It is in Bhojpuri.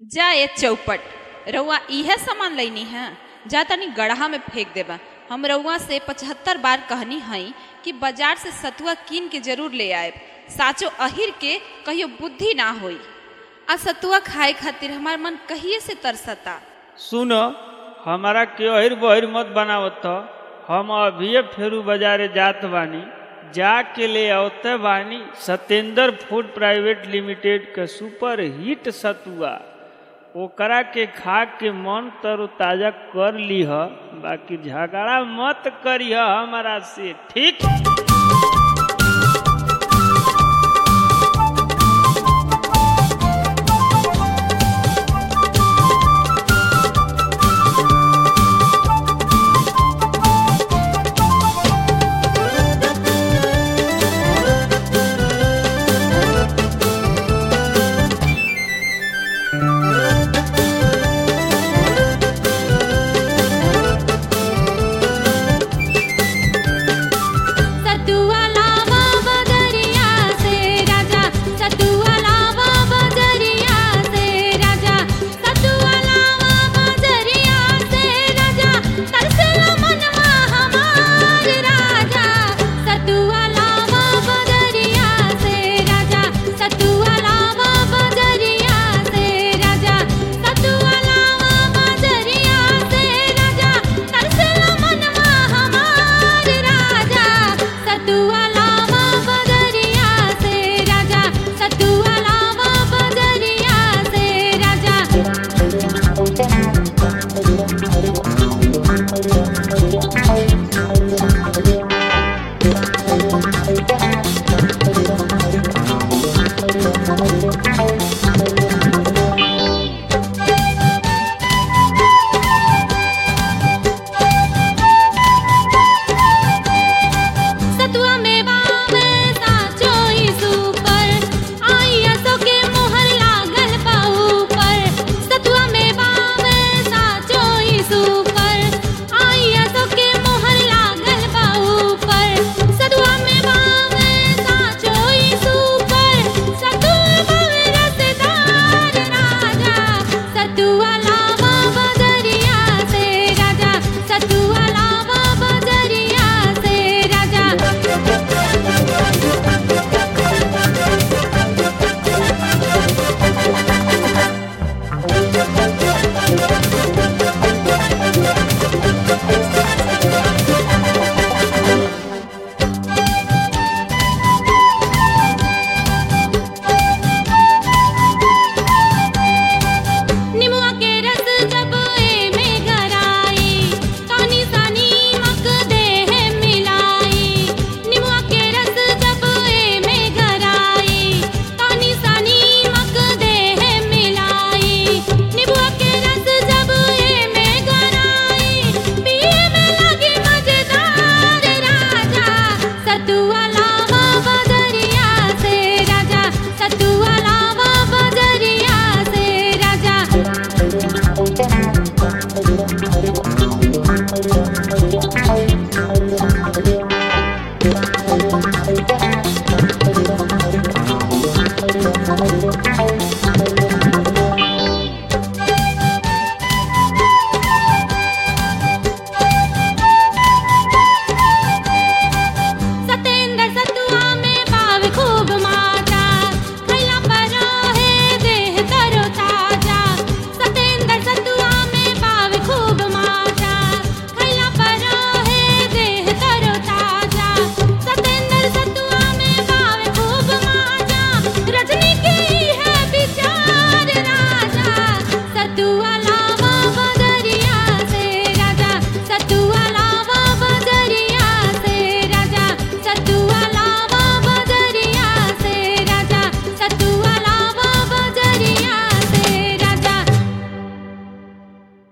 जा ये चौपट रउआ इहे सामान लैनी है जा तनी गढ़ा में फेंक देबा हम रउआ से पचहत्तर बार कहनी हई कि बाजार से सतुआ कीन के जरूर ले आए साचो अहिर के कहियो बुद्धि ना होई आ सतुआ खाए खातिर हमार मन कहिए से तरसता सुन हमारा के अहिर बहिर मत बनावत त। हम अभिये फेरू बाजारे जात बानी जाके ले आवते बानी सत्येंद्र फूड प्राइवेट लिमिटेड के सुपर हिट सतुआ ओकरा के खा के मन तरोताजा कर लीह बाकी झगड़ा मत करिह हमारा से ठीक